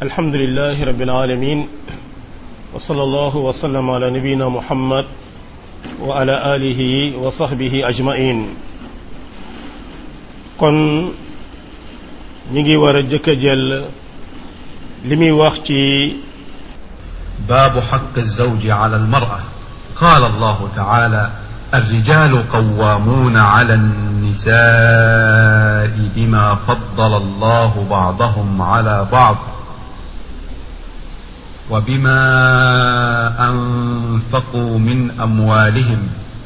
الحمد لله رب العالمين وصلى الله وسلم على نبينا محمد وعلى آله وصحبه أجمعين kon ñi ngi war a jëkk a jël li muy wax ci باب حق الزوج على المرأة قال الله تعالى الرجال قوامون على النساء بما فضل الله بعضهم على بعض وبما أنفقوا من أموالهم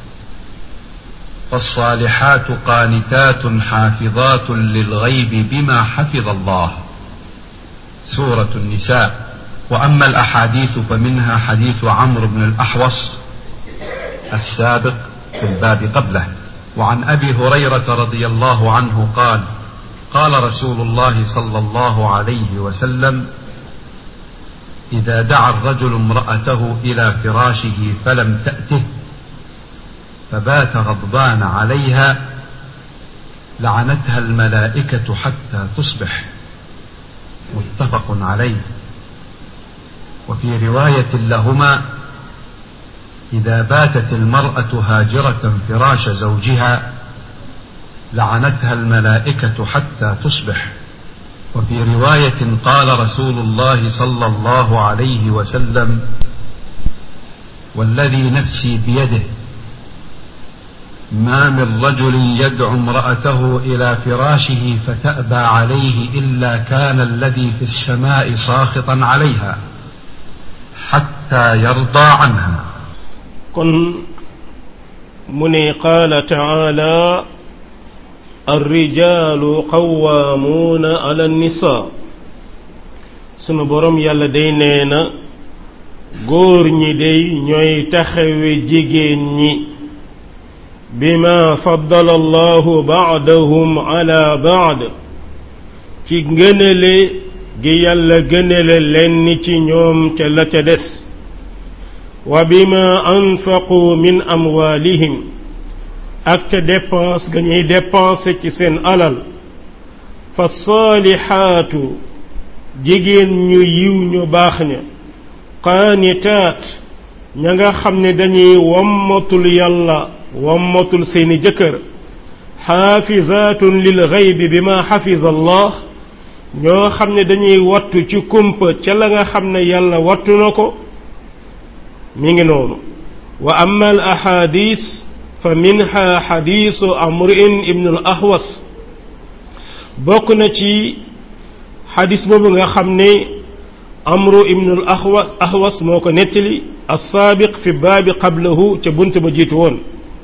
فالصالحات قانتات حافظات للغيب بما حفظ الله سورة النساء وأما الأحاديث فمنها حديث عمرو بن الأحوص السابق في الباب قبله وعن أبي هريرة رضي الله عنه قال قال رسول الله صلى الله عليه وسلم إذا دعا الرجل امرأته إلى فراشه فلم تأته فبات غضبان عليها لعنتها الملائكة حتى تصبح متفق عليه وفي رواية لهما إذا باتت المرأة هاجرة فراش زوجها لعنتها الملائكة حتى تصبح وفي رواية قال رسول الله صلى الله عليه وسلم والذي نفسي بيده ما من رجل يدعو امرأته إلى فراشه فتأبى عليه إلا كان الذي في السماء ساخطا عليها حتى يرضى عنها kon mu ne qaala taala الرجال قوامون على النساء sunu borom yàlla day nee na góor ñi day ñooy taxawe jigéen ñi bima faddala allahu baadahum ala baad ci ngënale gi yàlla gënale lenn ci ñoom ca la ca des wa bima anfaqu min amwalihim ak ca dépense ga ñuy dépensé ci seen alal fa saalihaatu jigéen ñu yiw ñu baax ña qaanitaat ña nga xam ne dañuy wammatul yàlla wammatul seeni jëkkër xaafizaatun lil gaybi bima xafiza allah ñoo xam ne dañuy wattu ci kumpa ca la nga xam ne yàlla wattu na ko mi ngi noonu wa amma al ahadis fa minha xadiisu amrin ibnu al ahwas bokk na ci xadis boobu nga xam ne amru ibnu al ahwas ahwas moo ko nettali assaabiq fi baabi qablahu ca bunt ba jiitu woon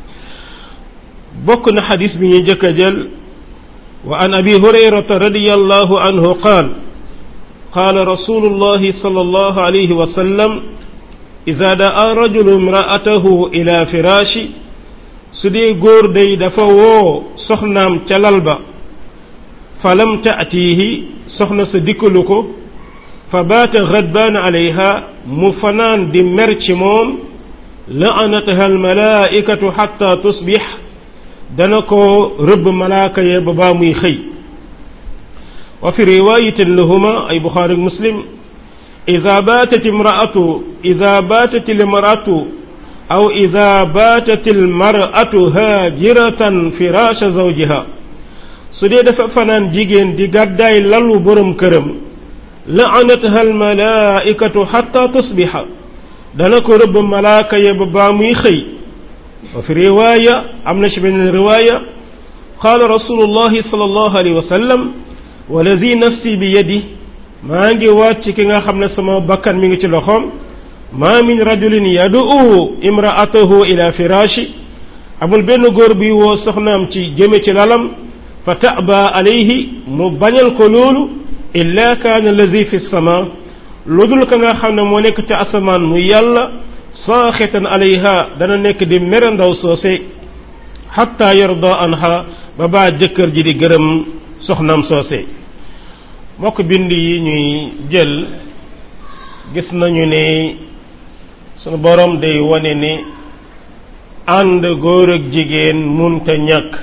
bokk na xadis bi ñuy jëkk a jël wa an abi hurayrata radiyallahu anhu qaal qaala rasulullahi sallallahu alayhi wa sallam ida daa rajulu imraatahu ila firaashi su dee góor day dafa woo soxnaam ca lal ba fa lam taatiihi soxna sa dikkalu ko fa baata gadbaan alayha mu fanaan di mer ci moom laanataha almalaaikatu xatta tusbix dana ko rëbb malaaka ya ba baa muy xëy wa fi riwaayatin lahuma ay buxaari muslim ida baatat imraatu ida baatat imraatu aw ida baatat almaratu haajiratan firaasha zawjiha su dee dafa fanaan jigéen di gàddaay lalu borom këram laanataha almalaaikatu xatta tusbixa dana ko rëbb malaaka ya ba baa muy xëy wa fi riwaaya am na ci beneen riwaaya qaala rasulullahi sallallahu alayhi wa sallam walazi nafsi bi yadi maa ngi waat ci ki nga xam ne sama bakkan mi ngi ci loxoom ma min rajulin yad'u imra'atahu ila firaashi amul benn góor bi woo soxnaam ci jëme ci lalam fa ta'ba alayhi mu bañal ko loolu illa kaana allazi fi sama lu dul ka nga xam ne moo nekk ca asamaan mu yàlla saaxitan alayha dana nekk di mere ndaw soose xatta yarda anha ba baa jëkkër ji di gërëm soxnaam soose mbokk bind yi ñuy jël gis nañu ne sunu borom day wane ne ànd góor ak jigéen munta ñàkk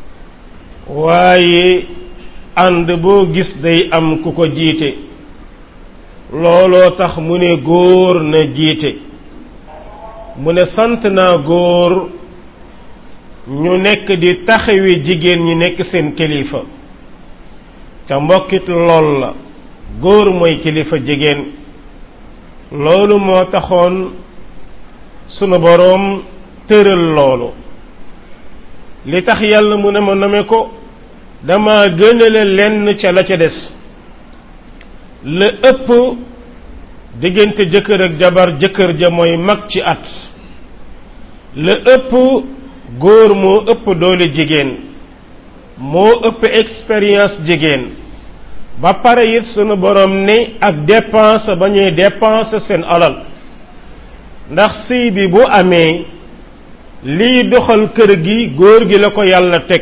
waaye ànd boo gis day am ku ko jiite looloo tax mu ne góor na jiite mu ne sant naa góor ñu nekk di taxawi jigéen ñi nekk seen kilifa ca mbokkit lool la góor mooy kilifa jigéen loolu moo taxoon sunu boroom tëral loolu li tax yàlla mu ne ma nome ko dama gënale lenn ca la ca des la ëpp diggante jëkkër ak jabar jëkkër ja mooy mag ci at la ëpp góor moo ëpp doole jigéen moo ëpp expérience jigéen ba pare it sunu borom ne ak dépense ba ñuy dépense seen alal ndax sëy bi bu amee liy doxal kër gi góor gi la ko yàlla teg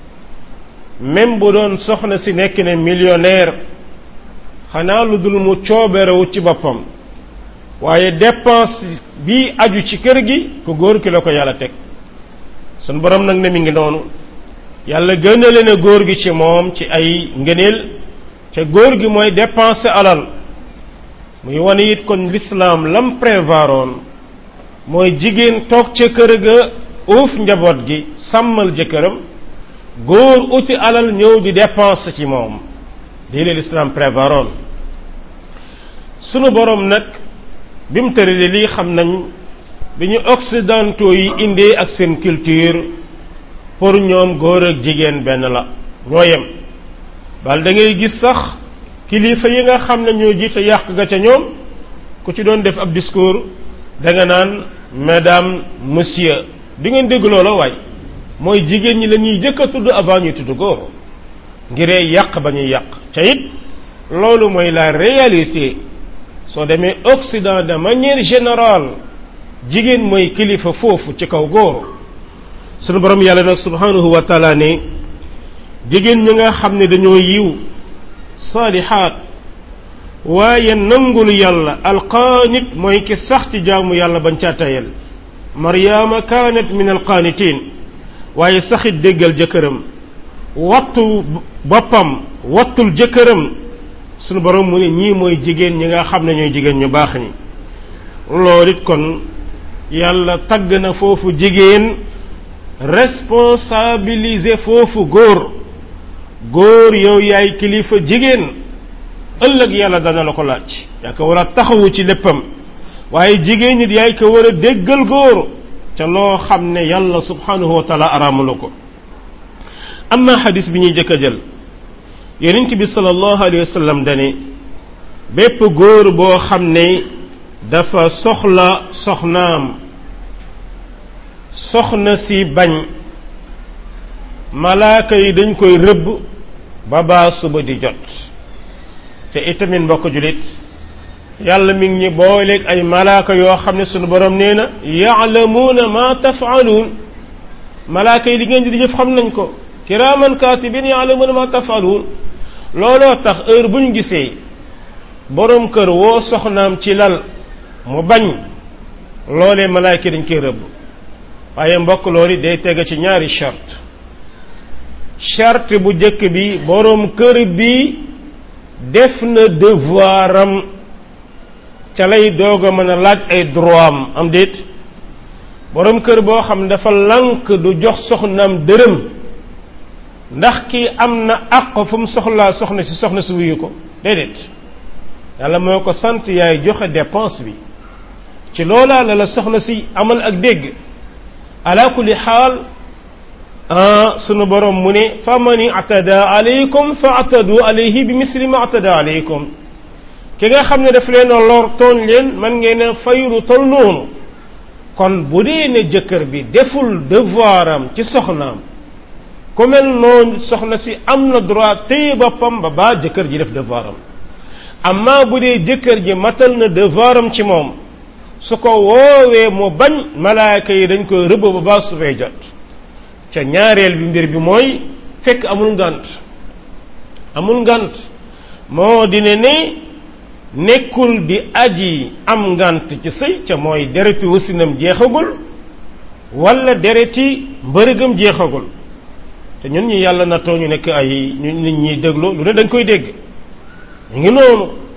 même bu doon soxna si nekk ne millionnaire xanaa lu dul mu cooberewu ci boppam waaye dépense bi aju ci kër gi ku góor ki la ko yàlla teg sunu borom nag ne mi ngi noonu yàlla gënale na góor gi ci moom ci ay ngëneel te góor gi mooy dépenser alal muy wane it kon l'islam lam prévaroon mooy jigéen toog ca kër ga uuf njaboot gi sàmmal jëkkëram góor uti alal ñëw di dépenser ci moom lii la l'islam prévaroon sunu borom nag bi mu tëralee lii xam nañ bi ñu occidentaux yi indee ak seen culture pour ñoom góor ak jigéen benn la ñoo yem bal da ngay gis sax kilifa yi nga xam ne ñoo jiite yàq ga ca ñoom ku ci doon def ab discours da nga naan madame monsieur di ngeen dégg loola waay mooy jigéen ñi la ñuy jëkk a tudd avant ñuy tudd góor ngiree yàq ba ñuy yàq ca it loolu mooy la réalité soo demee Occident de manière générale jigéen mooy kilifa foofu ci kaw góor sunu borom yàlla nag subhanahu wa taala ne jigéen ñi nga xam ne dañoo yiw saalihaat waaye nangul yàlla alqaanit mooy ki sax ci jaamu yàlla bañ caa tayal maryaama kaanat min alqaanitiin waaye saxit déggal jëkkëram wattu boppam wattul jëkkëram sunu borom mu ne ñii mooy jigéen ñi nga xam ne ñooy jigéen ñu baax ñi loolu it kon yàlla tagg na foofu jigéen responsabiliser foofu góor góor yow yaay kilifa jigéen ëllëg yàlla dana la ko laaj yaa ko war a taxawu ci léppam waaye jigéen nit yaay ko war a déggal góor ca loo xam ne yàlla subhanahu wa taala araamula ko am na xadis bi ñuy jëkk a jël yonent bi sallallahu alayhi wa sallam dane bépp góor boo xam ne dafa soxla soxnaam soxna si bañ malaaka yi dañ koy rëbb ba baa suba di jot te itamit mbokk julit yàlla mi ngi ñi booleeg ay malaaka yoo xam ne sunu borom nee na yaalamuuna ma tafaaluun malaaka yi li ngeen di jëf xam nañ ko kiraaman kaatibin yaalamuuna ma tafaaluun looloo tax heure bu ñu gisee borom kër woo soxnaam ci lal mu bañ loolee malaaka yi dañ koy rëbb waaye mbokk loolu day tege ci ñaari charte charte bu jëkk bi borom kër bi def na devoiram ca lay doog a mën a laaj ay droit am am déet borom kër boo xam ne dafa lànk du jox soxnaam dërëm ndax kii am na àq fu mu soxlaa soxna si soxna si wuyu ko déedéet yàlla moo ko sant yaay joxe dépense bi ci loolaa la la soxna si amal ak dégg ala kulli xaal sunu borom mu ne fa man atada alaykum fa atadu alayhi bi misli ma atada alaykum ki nga xam ne daf leen a lor tooñ leen man ngeen a fayru tol noonu kon bu dee ne jëkkër bi deful devoir am ci soxnaam ku mel noonu soxna si am na droit téye boppam ba baa jëkkër ji def devoir am amma bu dee jëkkër ji matal na devoir am ci moom su ko woowee mu bañ malaaka yi dañ koy rëbb ba baa sufee jot ca ñaareel bi mbir bi mooy fekk amul ngant amul ngant moo dina ne nekkul di aji am ngant ci sëy ca mooy dereti wasinam jeexagul wala dereti mbërëgam jeexagul te ñun ñi yàlla nattoo ñu nekk ay ñu nit ñi déglu lu ne dañ koy dégg ñu ngi noonu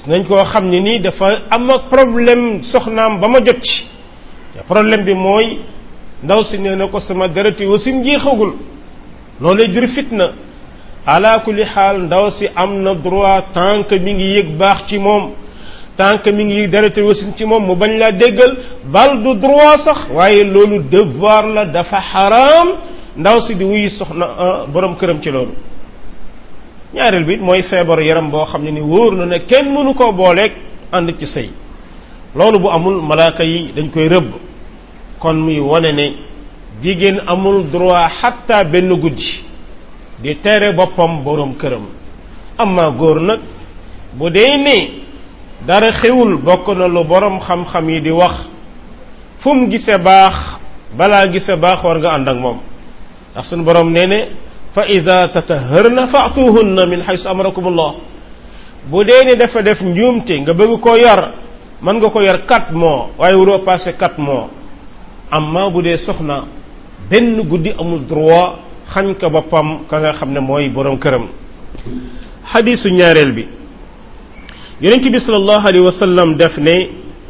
gis nañ koo xam ne nii dafa am ak problème soxnaam ba ma jot ci te problème bi mooy ndaw si nee na ko sama dereti wasin jeexagul loolu jur fitna ala kulli xaal ndaw si am na droit tant que mi ngi yëg baax ci moom tant que mi ngi yëg dereti wasin ci moom mu bañ laa déggal bal du droit sax waaye loolu devoir la dafa xaraam ndaw si di wuy soxna borom këram ci loolu ñaareel bi mooy feebaru yaram boo xam ne ni wóor na ne kenn mënu koo booleeg ànd ci sëy loolu bu amul malaaka yi dañ koy rëbb kon muy wane ne jigéen amul droit xatta benn guddi di tere boppam borom këram amma góor nag bu dee ne dara xewul bokk na lu borom xam-xam yi di wax fu mu gise baax balaa gise baax war nga ànd ak moom ndax suñu borom nee ne fa ida tataharna faatuhunna min xaysu amarakum allah bu dee ne dafa def njuumte nga bëgg ko yar mën nga ko yar quatre mois waaye wuroo passé quatre mois amma bu dee soxna benn guddi amul droit xañ ko boppam ka nga xam ne mooy borom këram xadisu ñaareel bi yonent bi sallallahu alayhi wa sallam def ne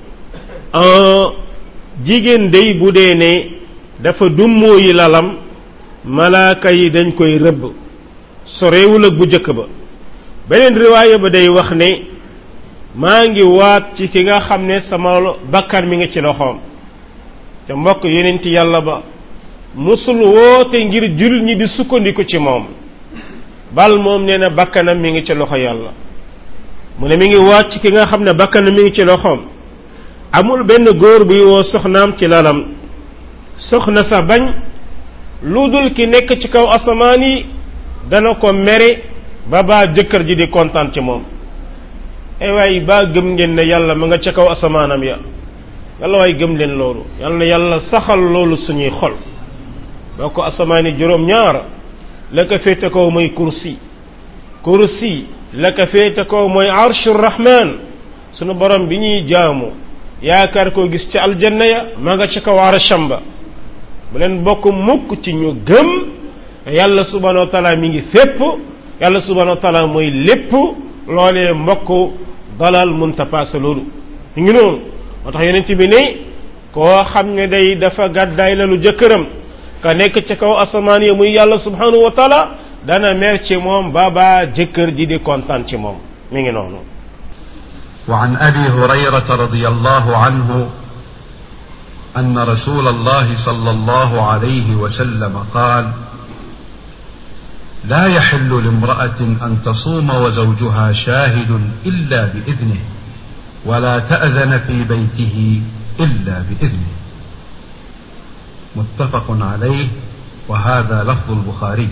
jigéen day bu dee ne dafa dummóoyi lalam malaaka yi dañ koy rëbb sorewul ak bu jëkk ba beneen riwaaya ba day wax ne maa ngi waat ci ki nga xam ne sama bakkan mi ngi ci loxoom te mbokk yonent yàlla ba musul woote ngir jullit ñi di sukkandiku ci moom bal moom nee na bakkanam mi ngi ci loxo yàlla mu ne mi ngi waat ci ki nga xam ne bakkanam mi ngi ci loxoom amul benn góor buy woo soxnaam ci lalam soxna sa bañ lu dul ki nekk ci kaw asamaan yi dana ko mere ba baa jëkkër ji di kontaan ci moom ay waay baa gëm ngeen ne yàlla ma nga ca kaw asamaanam ya yàlla waay gëm leen loolu yàlla na yàlla saxal loolu suñuy xol boo ko asamaan yi juróom ñaar la ko féete kaw mooy kursi kursi la ko féete kaw mooy arshur rahman sunu borom bi ñuy jaamu yaakaar koo gis ci aljanna ya ma nga ca kaw arsham ba bu leen bokk mukk ci ñu gëm yàlla subhanahu wa taala mi ngi fépp yàlla subhanahu wa taala mooy lépp loolee mbokk dalal munta paase loolu ñu ngi noonu moo tax yonent bi ne koo xam ne day dafa gàddaay la lu jëkkëram ka nekk ci kaw asamaan yi muy yàlla subhanahu wa taala dana mer ci moom baba jëkkër ji di kontaan ci moom mi ngi noonu وعن ابي هريره رضي الله عنه ان رسول الله صلى الله عليه وسلم قال لا يحل لامراه ان تصوم وزوجها شاهد الا باذنه ولا تاذن في بيته الا باذنه متفق عليه وهذا لفظ البخاري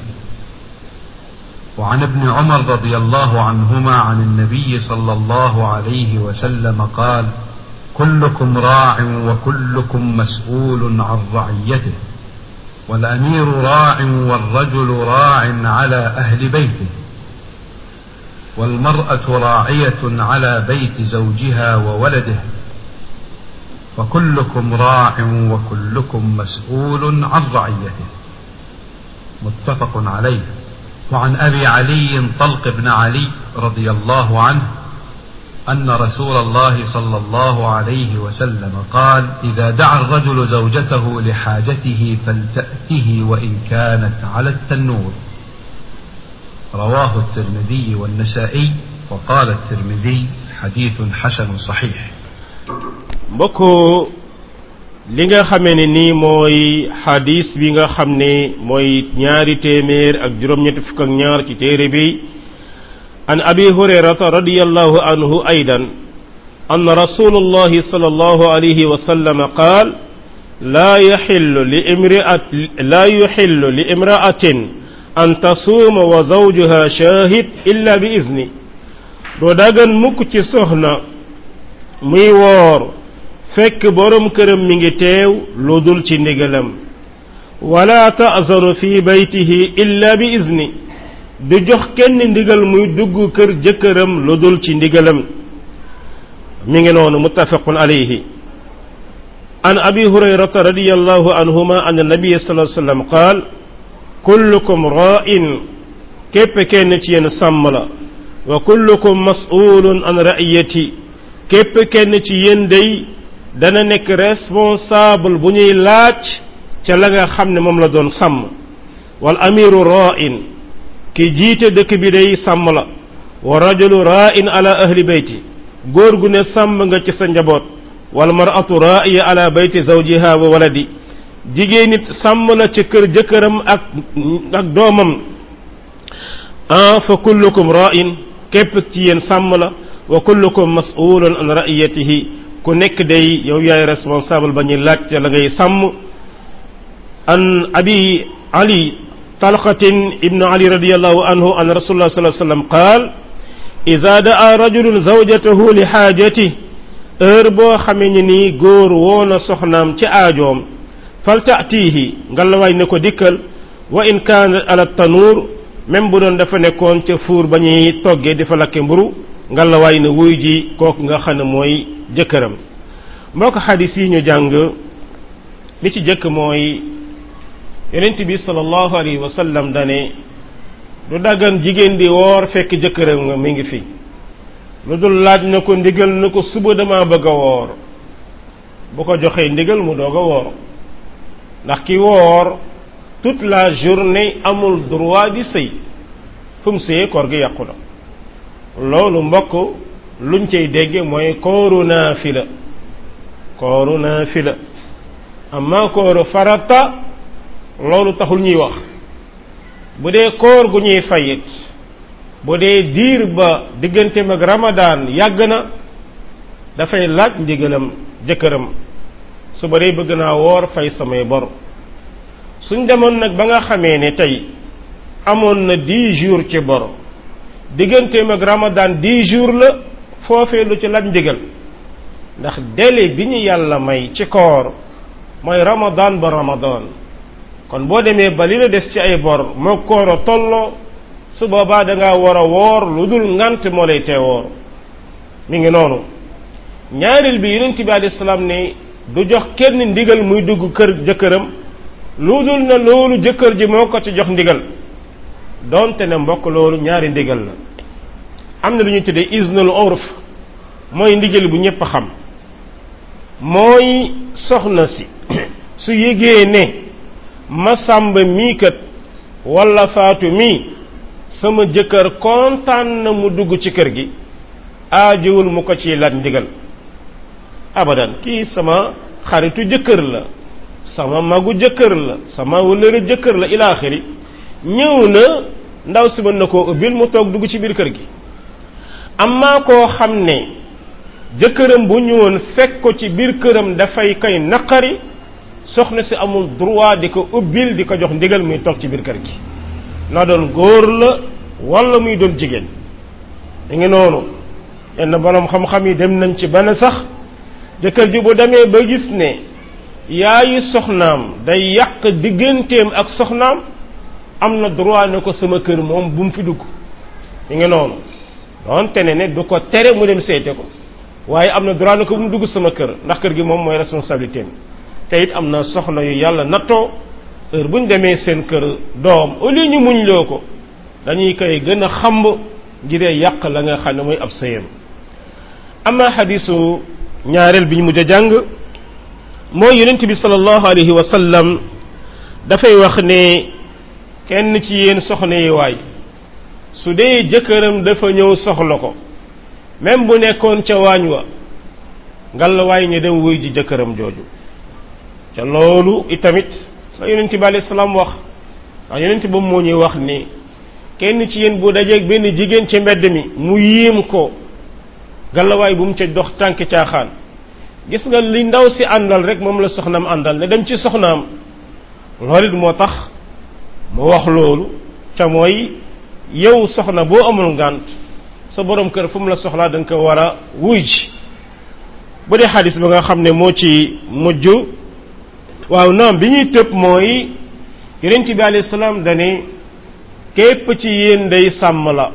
وعن ابن عمر رضي الله عنهما عن النبي صلى الله عليه وسلم قال كلكم راع وكلكم مسؤول عن رعيته والامير راع والرجل راع على اهل بيته والمراه راعيه على بيت زوجها وولده فكلكم راع وكلكم مسؤول عن رعيته متفق عليه وعن ابي علي طلق بن علي رضي الله عنه ان رسول الله صلى الله عليه وسلم قال اذا دعا الرجل زوجته لحاجته فلتاته وان كانت على التنور رواه الترمذي والنسائي وقال الترمذي حديث حسن صحيح mbokk li nga xamee ne nii mooy xadis bi nga xam ne mooy ñaari téeméer ak juróom-ñetti fukk ak ñaar ci téere bi an abi hurayrata radiyallahu anhu aydan أن رسول الله صلى الله عليه وسلم قال لا يحل لامرأة لا يحل لامرأة أن تصوم وزوجها شاهد إلا بإذنه doo dagan mukk ci soxna muy woor fekk borom këram mi ngi teew lu dul ci ndigalam wala ta'zanu fi baytihi illa bi izni du jox kenn ndigal muy dugg kër jëkkëram lu dul ci ndigalam mi ngi noonu muttafaqun alayhi an abi hurayrata radiyallahu anhuma an nabiy sallallahu alayhi wasallam qaal kullukum ra'in képp kenn ci yéen sàmm la wa kullukum mas'ulun an ra'iyati képp kenn ci yéen day dana nekk responsable bu ñuy laaj ca la nga xam ne moom la doon sàmm wal amiru ra'in ki jiite dëkk bi day sàmm la wa rajulu ra'in ala ahli bayti góor gu ne sàmm nga ci sa njaboot wal mar'atu ra'iya ala bayti zawjiha wa waladi jigéen nit sàmm la ci kër jëkkëram ak ak doomam ah fa kullukum ra'in képp ci yéen sàmm la wa kullukum mas'ulun an ra'iyatihi ku nekk day yow yaay responsable ba ñuy laaj la ngay sàmm an abi ali talqatin ibnu ali radiyallahu anhu an rasulullah sallallahu alayhi wasallam qaal iza daa rajulun zawjatahu li xaajati heure boo xamee ni nii góor woona soxnaam ci aajoom fal taatihi ngalawaay ne ko dikkal wa in kaana ala tanuur même bu doon dafa nekkoon ca fuur ba ñuy toggee di fa lakke mburu ngalawaay ne wuy ji kooku nga xam ne mooy jëkkëram mboo ko xadis yi ñu jàng li ci jëkk mooy yonent bi sallallahu alayhi wa sallam dane du daggan jigéen di woor fekk jëkkëram nga mi ngi fi lu dul laaj na ko ndigal na ko suba dama bëgg a woor bu ko joxee ndigal mu doog a woor ndax ki woor toute la journée amul droit di sëy fu mu sëyee koor gi yàqu na loolu mbokk luñ cay dégge mooy kooru naafila kooru naafila amma kooru farata loolu taxul ñuy wax bu dee koor gu ñuy fayit bu dee diir ba digganteem ak ramadaan yàgg na dafay laaj ndigalam jëkkëram su ba dee bëgg naa woor fay samay bor suñ demoon nag ba nga xamee ne tey amoon na dix jours ci bor digganteem ak ramadaan dix jours la foofee lu ci laaj ndigal ndax délai bi ñu yàlla may ci koor mooy ramadaan ba ramadaan kon boo demee ba li la des ci ay bor moo koor a tolloo su boobaa da ngaa war a woor lu dul ngant moo lay tee woor mi ngi noonu ñaareel bi yonent bi alayhi salaam ne du jox kenn ndigal muy dugg kër jëkkëram lu dul na loolu jëkkër ji moo ko ci jox ndigal donte ne mbokk loolu ñaari ndigal la am na lu ñuy tuddee iznul urf mooy ndigal bu ñépp xam mooy soxna si su yégee ne ma sàmba mii kat walla faatu mii sama jëkkër kontaan na mu dugg ci kër gi aajowul mu ko ci laaj ndigal abadan kii sama xaritu jëkkër la sama magu jëkkër la sama wëllëre jëkkër la ila axiri ñëw na ndaw si mën na koo ubbil mu toog dugg ci biir kër gi amma koo xam ne jëkkëram bu ñëwoon fekk ko ci biir këram dafay koy naqari soxna si amul droit di ko ubbil di ko jox ndigal muy toog ci biir kër gi na doon góor la wala muy doon jigéen da ngi noonu yenn borom xam-xam yi dem nañ ci bana sax jëkkër ji bu demee ba gis ne yaayi soxnaam day yàq digganteem ak soxnaam am na droit ne ko sama kër moom bu mu fi dugg da ngi noonu donte ne ne du ko tere mu dem seete ko waaye am na droit ne ko bu mu dugg sama kër ndax kër gi moom mooy responsabilité te it am na soxna yu yàlla nattoo heure bu ñu demee seen kër doom au lieu ñu muñ loo ko dañuy koy gën a xamb ngiree yàq la nga xam ne mooy ab sëyam ama xadisu ñaareel bi ñu mujj a jàng mooy yonent bi sallallahu alayhi wa sallam dafay wax ne kenn ci yéen soxna yi waay su dee jëkkëram dafa ñëw soxla ko même bu nekkoon ca waañ wa ngal waay ñu dem wuy ji jëkkëram jooju ca loolu itamit la yonent bi alayhi salaam wax ndax yonent boobu moo ñuy wax ni kenn ci yéen bu dajeeg benn jigéen ci mbedd mi mu yéem ko galawaay bu mu ca dox tànk caaxaan gis nga li ndaw si àndal rek moom la soxnaam àndal ne dem ci soxnaam loolu it moo tax mu wax loolu ca mooy yow soxna boo amul ngànt sa borom kër fu mu la soxlaa da nga ko war a wuy ji bu dee xadis ba nga xam ne moo ci mujj waaw naam bi ñuy tëb mooy yonent bi alayhi salaam dane képp ci yéen day sàmm la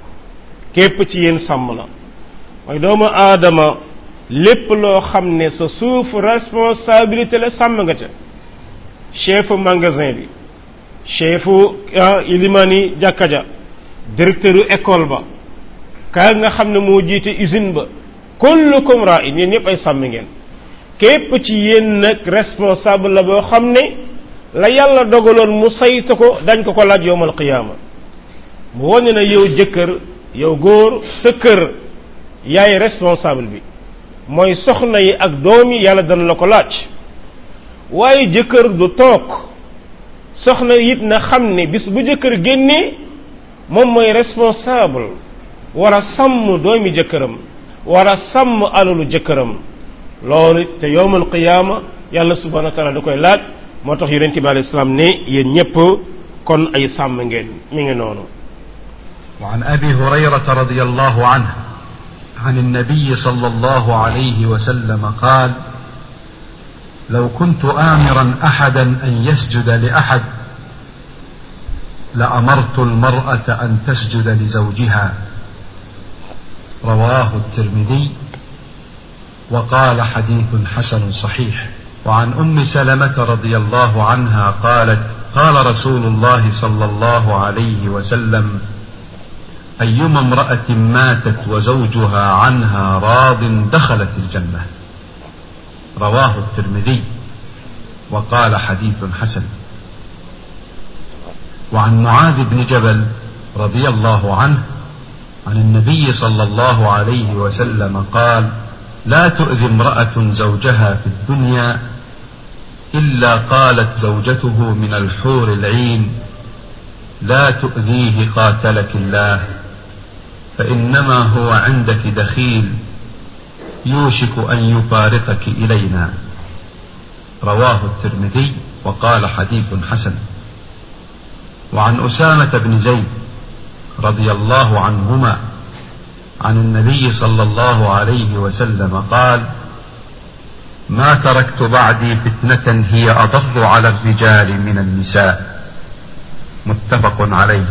képp ci yéen sàmm la mooy doomu aadama lépp loo xam ne sa suuf responsabilité la sàmm nga ca chefu magasin bi chefu ilimani jàkka ja directeur école ba ka nga xam ne moo jiite usine ba kullukum ra'in yéen ñëpp ay sàmm ngeen képp ci yéen nag responsable la boo xam ne la yàlla dogaloon mu saytu ko dañ ko ko laaj yowmal qiyaama mu wane na yow jëkkër yow góor sa kër yaay responsable bi mooy soxna yi ak doom yi yàlla dana la ko laaj waaye jëkkër du toog soxna it na xam ne bis bu jëkkër génnee moom mooy responsable war a sàmm doomi jëkkëram war a sàmm alalu jëkkëram loolu te yowmal qiyaama yàlla subhanahu wa taala da koy laaj moo tax yonente bi alayhi salaam ne yéen ñëpp kon ay sàmm ngeen mi ngi noonu وعن ابي هريره رضي الله عنه عن النبي صلى الله عليه وسلم قال لو كنت امرا احدا ان يسجد لاحد لامرت المراه ان تسجد لزوجها رواه الترمذي وقال حديث حسن صحيح وعن ام سلمه رضي الله عنها قالت قال رسول الله صلى الله عليه وسلم ايما امراه ماتت وزوجها عنها راض دخلت الجنه رواه الترمذي وقال حديث حسن وعن معاذ بن جبل رضي الله عنه عن النبي صلى الله عليه وسلم قال لا تؤذي امراه زوجها في الدنيا الا قالت زوجته من الحور العين لا تؤذيه قاتلك الله فانما هو عندك دخيل يوشك ان يفارقك الينا رواه الترمذي وقال حديث حسن وعن اسامه بن زيد رضي الله عنهما عن النبي صلى الله عليه وسلم قال ما تركت بعدي فتنه هي اضر على الرجال من النساء متفق عليه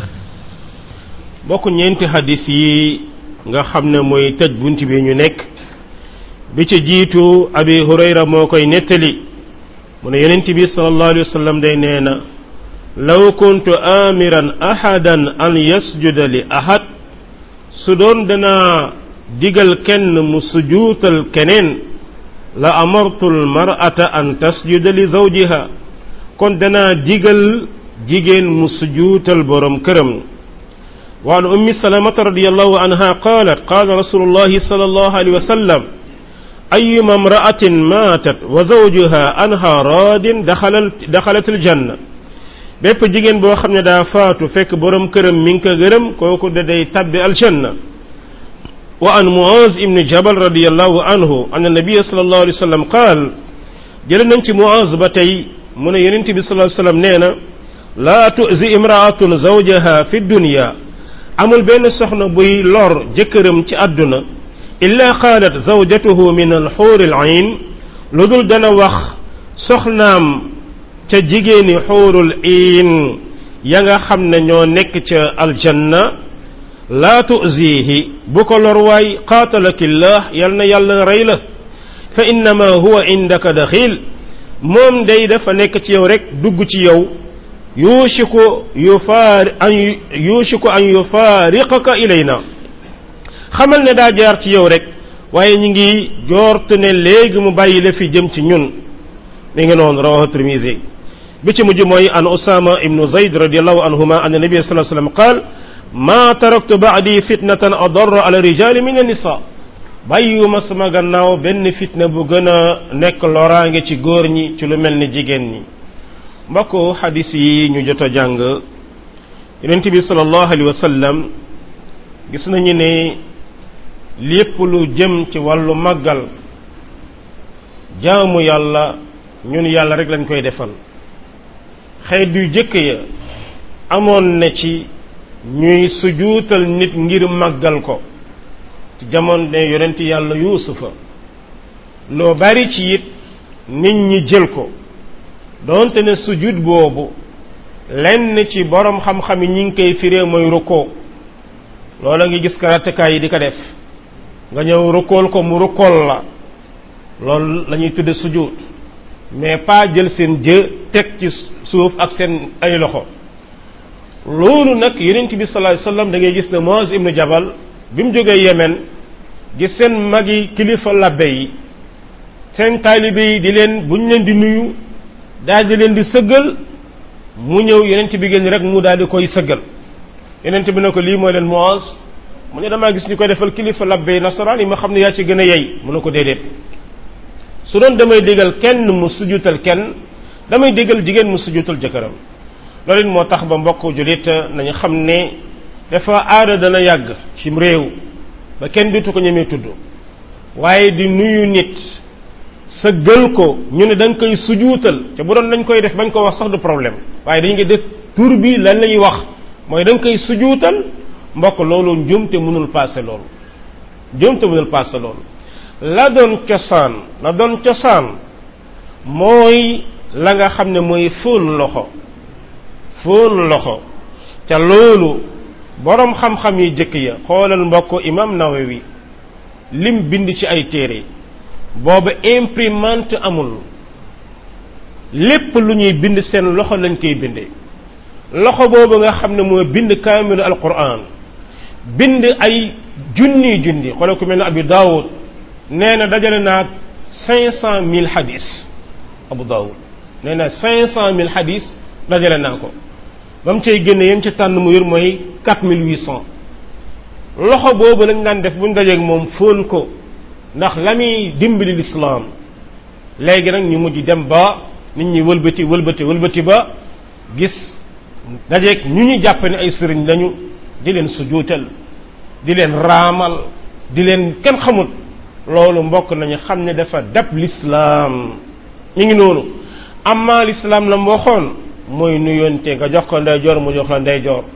bokk ñeenti hadis yi nga xam ne mooy tëj bunt bi ñu nekk bi ci jiitu abi hurayra moo koy nettali mu ne yonent bi sallallahu alayhi wa sallam day nee na law kuntu amiran ahadan an yasjuda li ahad su doon danaa digal kenn mu sujuutal keneen la amartu al mar'ata an tasjuda li zawjiha kon danaa digal jigéen mu sujuutal borom këram وعن أم سلمة رضي الله عنها قالت قال رسول الله صلى الله عليه وسلم أيما امرأة ماتت وزوجها أنها راد دخلت, دخلت الجنة bépp jigéen boo xam ne daa faatu fekk borom këram mi ngi ko gërëm kooku da day tabbi aljanna wa an muaz ibni jabal radiallahu anhu an annabiya sallallahu alayhi wa sallam qaal jële nañ ci muaz ba tey mu ne yonent bi sallallahu alayhi wa sallam nee na laa tuzi imraatun zawjaha fi dunya amul benn soxna buy lor jëkkëram ci àdduna illa qaalat zawjatuhu min alxuuri alayn lu dul dana wax soxnaam ca jigéeni xuurul iin ya nga xam ne ñoo nekk ca aljanna laa tuzihi bu ko lor waay qaatalakillah yal na yàlla rey la fa innama huwa indaka daxil moom day dafa nekk ci yow rek dugg ci yow yuushiku yufaari an yuushiku an yufaariqaka ilayna xamal ne daa jaar ci yow rek waaye ñu ngi joortu ne léegi mu bàyyi la fi jëm ci ñun mi ngi noonu rawahu tirmisi bi ci mujj mooy an usama ibnu zayd radiallahu anhuma an nabi sallallahu alayhi wasallam qaal ma taraktu ba'di fitnatan adarra ala rijali min an-nisa bàyyiwuma sama gannaaw benn fitna bu gën a nekk loraange ci góor ñi ci lu mel ni jigéen ñi mbokk xadis yi ñu jot a jàng yonent bi sallallahu alayhi wa sallam gis nañu ne lépp lu jëm ci wàllu màggal jaamu yàlla ñun yàlla rek lañ koy defal xeet yu jëkk ya amoon na ci ñuy sujuutal nit ngir màggal ko ci jamono ne yonent yàlla yuusufa loo bari ci it nit ñi jël ko doonte ne sujud boobu lenn ci borom xam-xam yi ñi ngi koy firee mooy rukkoo loola ngi gis karatekaay yi di ko def nga ñëw rukkool ko mu rukkool la loolu la ñuy tudde sujud mais pas jël seen jë teg ci suuf ak seen ay loxo loolu nag yonent bi sallallahu alayhi wasallam da ngay gis ne Muaz ibnu Jabal bi mu jógee Yemen gis seen mag yi kilifa labbe yi seen taalibe yi di leen bu ñu leen di nuyu daal di leen di sëggal mu ñëw yenent bi génn rek mu daal di koy sëggal yenent bi ne ko lii mooy leen Muaz mu ne damaa gis ñu koy defal kilifa labbe yi nasaraan yi ma xam ne yaa ci gën a yey mu ne ko déedéet su doon damay digal kenn mu sujutal kenn damay digal jigéen mu sujutal jëkkëram loolu it moo tax ba mbokk jullit nañu xam ne dafa aada dana yàgg ci réew ba kenn dutu ko ñemee tudd waaye di nuyu nit sa gël ko ñu ne da nga koy sujuutal te bu doon dañ koy def bañ ko wax sax du problème waaye dañu ngi def tur bi lan lay wax mooy da nga koy sujuutal mbokk loolu njumte mënul paase loolu njumte mënul paase loolu la doon cosaan la doon cosaan mooy la nga xam ne mooy fóon loxo fóon loxo te loolu boroom xam-xam yi jëkk ya xoolal mbokk imam Nawawi lim bind ci ay téere booba imprimante amul lépp lu ñuy bind seen loxo lañ koy bindee loxo boobu nga xam ne moo bind kaamilu alquran bind ay junni junni xoolal ku mel ne Abi Daawud nee na dajale naa cinq cent mille hadis Abu Daawud nee na cinq cent mille hadis dajale naa ko ba mu cay génne yem ci tànn mu yor mooy quatre mille huit cent loxo boobu lañ daan def bu ñu dajeeg moom fóon ko ndax la muy dimbali lislaam léegi nag ñu mujj dem ba nit ñi wëlbati wëlbati wëlbati ba gis dajeeg ñu ñu jàpp ne ay sëriñ lañu di leen sujuutal di leen raamal di leen kenn xamut loolu mbokk nañu xam ne dafa dab lislaam ñu ngi noonu amma lislaam la mu waxoon mooy nuyoonte nga jox ko ndeyjoor mu jox la ndeyjoor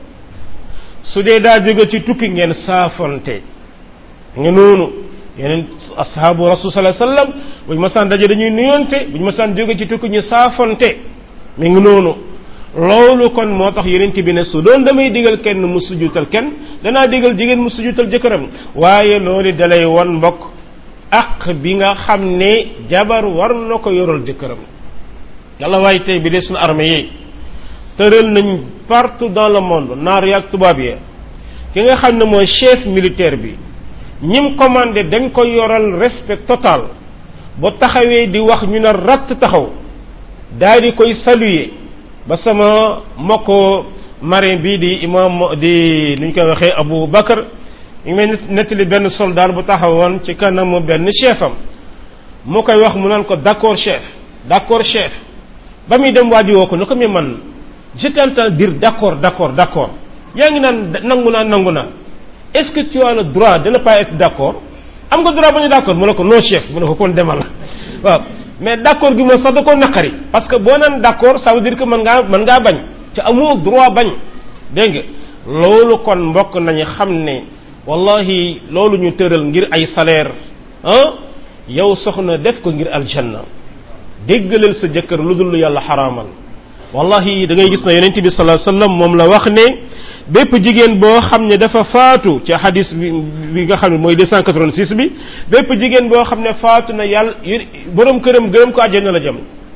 su dee daa jóge ci tukki ngeen saafonte nga noonu yeneen ashabu rasul sallallahu alayhi wasallam bu ñu masaan daje dañuy nuyoonte bu ñu masaan jóge ci tukki ñu saafonte mi ngi noonu loolu kon moo tax yeneen bi ne su doon damay digal kenn mu sujutal kenn danaa digal jigéen mu sujutal jëkkëram waaye loolu dalay won mbokk ak bi nga xam ne jabar war na ko yoral jëkkëram yàlla waaye tey bi de suñu armée yi tëral nañ partout dans le monde naar yaag tubaab yi ki nga xam ne mooy chef militaire bi ñim commandé dañ ko yoral respect total ba taxawee di wax ñu ne ratt taxaw daal di koy saluer ba sama mbokk marin bii di imam di nu ñu koy waxee Abu Bakar ñu ngi may nettali benn soldat bu taxawoon ci kanamu benn chef am mu koy wax mu naan ko d'accord chef d'accord chef ba muy dem waa ji woo ko ne ko mais man je t'entends dire d'accord d'accord d'accord yaa ngi naan nangu naa nangu naa est-ce que tu as le droit de ne pas être d'accord am nga droit ba ñu d'accord mu ne ko non chef mu ne ko kon demal waaw mais d'accord gi moom sax da koo naqari parce que boo naan d'accord ça veut dire que mën ngaa mën ngaa bañ ci amoo droit bañ dégg nga loolu kon mbokk nañu xam ne wallahi loolu ñu tëral ngir ay salaire ah yow soxna def ko ngir aljanna déggaleel sa jëkkër lu dul yàlla xaraamal wallahi da ngay gis na yonent bi sallallahu alayhi wasallam moom la wax ne bépp jigéen boo xam ne dafa faatu ci hadis bi bi nga xam ne mooy 286 bi bépp jigéen boo xam ne faatu na yàlla borom këram gërëm ko àjjana la jëm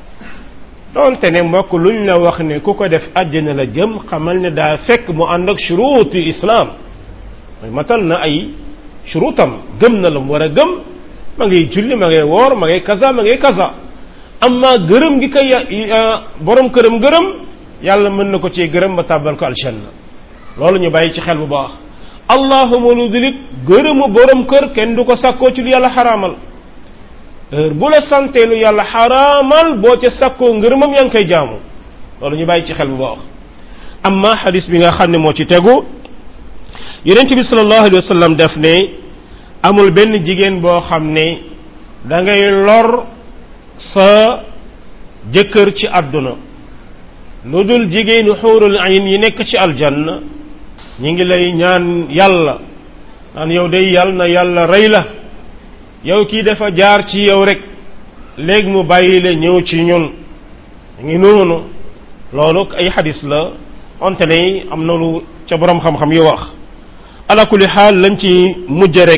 donte ne mbokk luñ la wax ne ku ko def àjjana la jëm xamal ne daa fekk mu ànd ak shuruuti islam mooy matal na ay shuruutam gëm na la mu war a gëm ma ngay julli ma ngay woor ma ngay kaza ma ngay kaza amma gërëm gi koy borom këram gërëm yàlla mën na ko ci gërëm ba tàbbal ko aljanna loolu ñu bàyyi ci xel bu baax allahuma lu dilit gërëmu borom kër kenn du ko sàkkoo ci lu yàlla xaraamal heure bu la santee lu yàlla xaraamal boo ca sàkkoo ngërëmam yaa ngi koy jaamu loolu ñu bàyyi ci xel bu baax amma xadis bi nga xam ne moo ci tegu yonent bi sallallahu alayhi wa sallam def ne amul benn jigéen boo xam ne da ngay lor sa jëkkër ci àdduna lu dul jigéenu xuurul ayn yi nekk ci aljanna ñi ngi lay ñaan yàlla naan yow day yàlla na yàlla rey la yow kii dafa jaar ci yow rek léegi mu bàyyi la ñëw ci ñun ngi noonu loolu ay xadis la onte ne am na lu ca borom xam-xam yi wax ala kulli xaal lañ ci mujj rek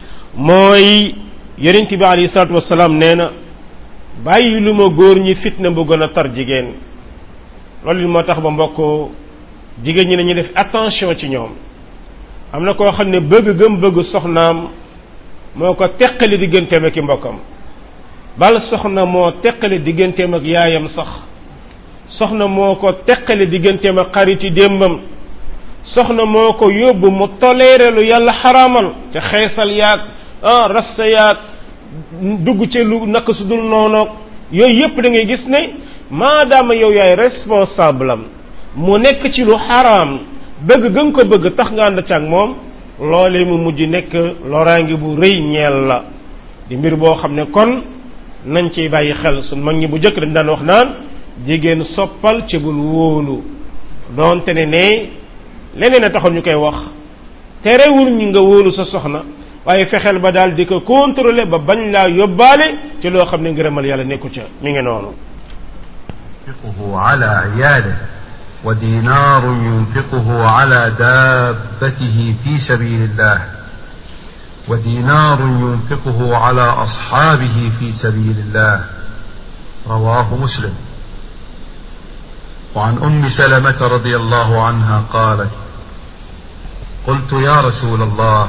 mooy yonent bi alayhi salaatu wasalaam nee na bàyyi lu ma góor ñi fitna bu gën a tar jigéen loolu moo tax ba mbokk jigéen ñi nañu def attention ci ñoom am na koo xam ne bëgg gëm bëgg soxnaam moo ko teqali digganteem ak i mbokkam bal soxna moo teqali digganteem ak yaayam sax soxna moo ko teqali digganteem ak xariti démbam soxna moo ko yóbbu mu toléré lu yàlla xaraamal te xeesal yaag ah rasta yaag dugg ci lu naka su dul noonoog yooyu yépp da ngay gis ne maadaama yow yaay responsable am mu nekk ci lu xaraam bëgg gën ko bëgg tax nga ànd ci ak moom loolee mu mujj nekk loraange bu rëy ñeel la di mbir boo xam ne kon nañ ciy bàyyi xel suñ mag ñi bu njëkk dañ daan wax naan jigéen soppal ci bul wóolu doonte ne ne leneen a taxoon ñu koy wax terewul ñu nga wóolu sa soxna waaye fexeel ba daal di ko contrôler ba bañ laa yóbbaale ci loo xam ne ngërëmal yàlla nekku ca mi ngi noonu ينفقه على عياله ودينار ينفقه على دابته في سبيل الله ودينار ينفقه على أصحابه في سبيل الله رواه مسلم وعن أم سلمة رضي الله عنها قالت قلت يا رسول الله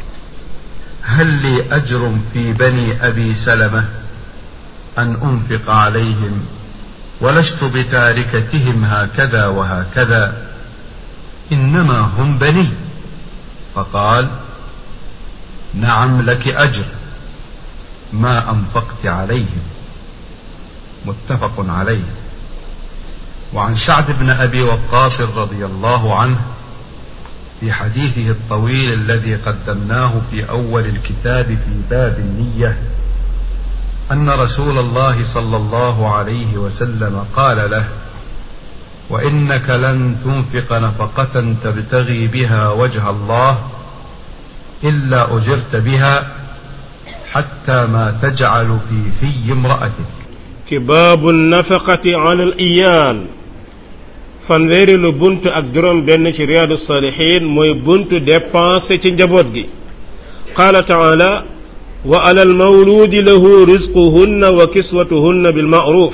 هل لي أجر في بني أبي سلمة أن أنفق عليهم ولست بتاركتهم هكذا وهكذا إنما هم بني فقال نعم لك أجر ما أنفقت عليهم متفق عليه وعن سعد بن أبي وقاص رضي الله عنه في حديثه الطويل الذي قدمناه في أول الكتاب في باب النية أن رسول الله صلى الله عليه وسلم قال له وإنك لن تنفق نفقة تبتغي بها وجه الله إلا أجرت بها حتى ما تجعل في في امرأتك ci baabu nafaqati ala al iyal fanweeri lu buntu ak juróom benn ci riyaadu salihin mooy buntu dépensé ci njaboot gi qaala taala wa ala al mawludi lahu rizquhunna wa kiswatuhunna bil ma'ruf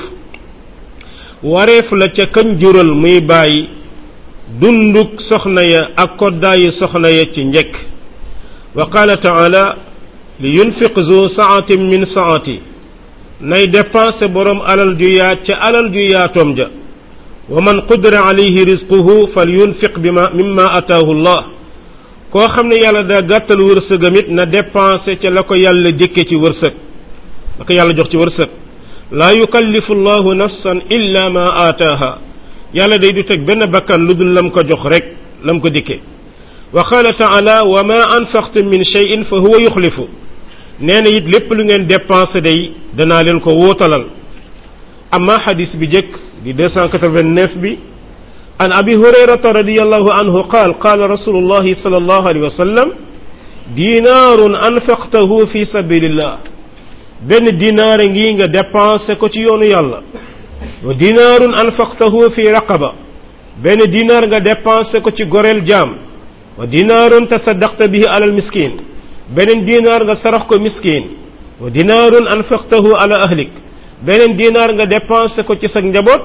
wareef la ca kañ jural muy bàyyi dunduk soxna ya ak koddaayi soxna ya ci njëkk wa qaala taala li yunfiq zu saatin min saati nay dépensé borom alal ju yaat ca alal ju yaatoom ja wa man qudira alayhi rizquhu fal yunfiq bima mimma ataahu llah koo xam ne yàlla daa gàttal wërsëgam it na dépensé ca la ko yàlla dikke ci wërsëg la ko yàlla jox ci wërsëg laa yukallifu llahu nafsan illa ma aataaha yàlla day du teg benn bakkan lu dul lam ko jox rek lam ko dikke wa qaala taala wa ma anfaqtum min cheyin fa huwa yuxlifu nee na it lépp lu ngeen dépensé day danaa leen ko wóotalal amma xadis bi jëkk di 289 bi an abi hurayrata radiallahu anhu qaal qaala rasulullahi sal allahu alayhi wa sallam dinaarun anfaqtahu fi sabilillah benn dinaare ngi nga dépensé ko ci yoonu yàlla wa dinaarun anfaqtahu fi raqaba benn dinaar nga dépensé ko ci goreel jaam wa dinaarun tasaddaqta bihi alal miskin beneen dinaar nga sarax ko miskin wa dinaarun anfaqtahu ala ahlik beneen dinaar nga dépensé ko ci sa njaboot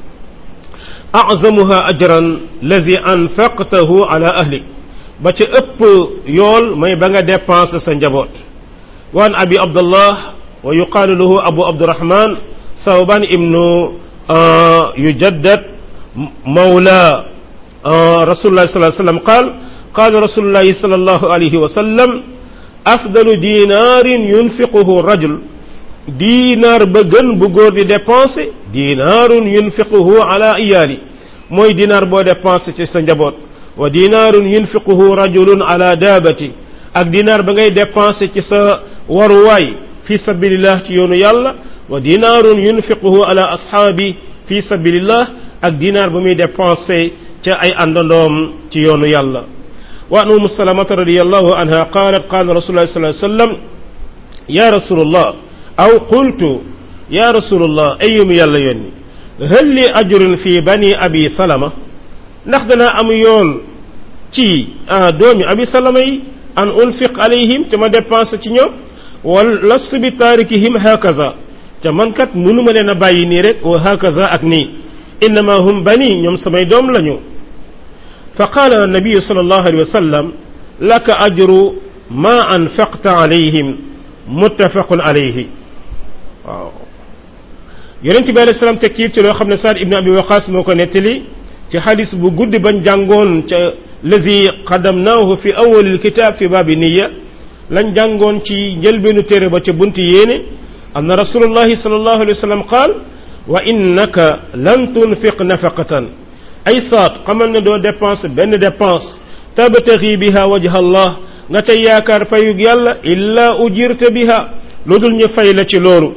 azamuha ajran lazi anfaqtahu ala ahlik ba ca ëpp yool may ba nga dépensé sa njaboot waan abi abdullah wa yuqaalu lahu abu abdurahman sawban ibnu yujaddad mawla rasulullah sallallahu alayhi wa sallam qaal qaal rasulullah sallallahu alayhi wa sallam afdalu dinaarin yunfiquhu rajul diinaar ba gën bu góor di dépensé dinaarun yunfiquhu ala iyaali mooy dinaar boo dépensé ci sa njaboot wa dinaarun yunfiquhu rajulun ala daabati ak dinaar ba ngay dépensé ci sa waruwaay fi sabilillah ci yoonu yàlla wa dinaarun yunfiquhu ala ashaabi fi sabilillah ak dinaar ba muy dépensé ca ay àndandoom ci yoonu yàlla wa an umu salamata radiallahu anha qalat qala rasulullah sallallahu alayhi wasallam ya rasulullah aw qultu ya rasulullah ayum yàlla yónni hal li ajrun fi bani abi salama ndax danaa am yool ci doomi abi salama yi an unfiq alayhim te ma dépensé ci ñoom wal lastu bi taarikihim hakaza te man kat mënuma leen a bàyyi nii rek wa hakaza ak nii innama hum bani ñoom samay doom lañu fa qaala nabiyu sallallahu alayhi wa sallam laka ajru ma anfaqta alayhim muttafaqun alayhi waaw yonent bi alayhi salaam tekkiit ci loo xam ne Saad ibn Abi Waqaas moo ko nettali ci xadis bu guddi bañ jàngoon ca lazi qadamnaahu fi awalil kitaab fi baabi niya lañ jàngoon ci njëlbeenu téere ba ca bunti yéene anna rasulullahi sallallahu alayhi wa sallam qaal wa innaka lan tunfiq nafaqatan ay saat xamal ne doo dépense benn dépense tabtaxi biha wajha allah nga cay yaakaar payug yàlla illa ujirta biha lu dul ñu fay la ci loolu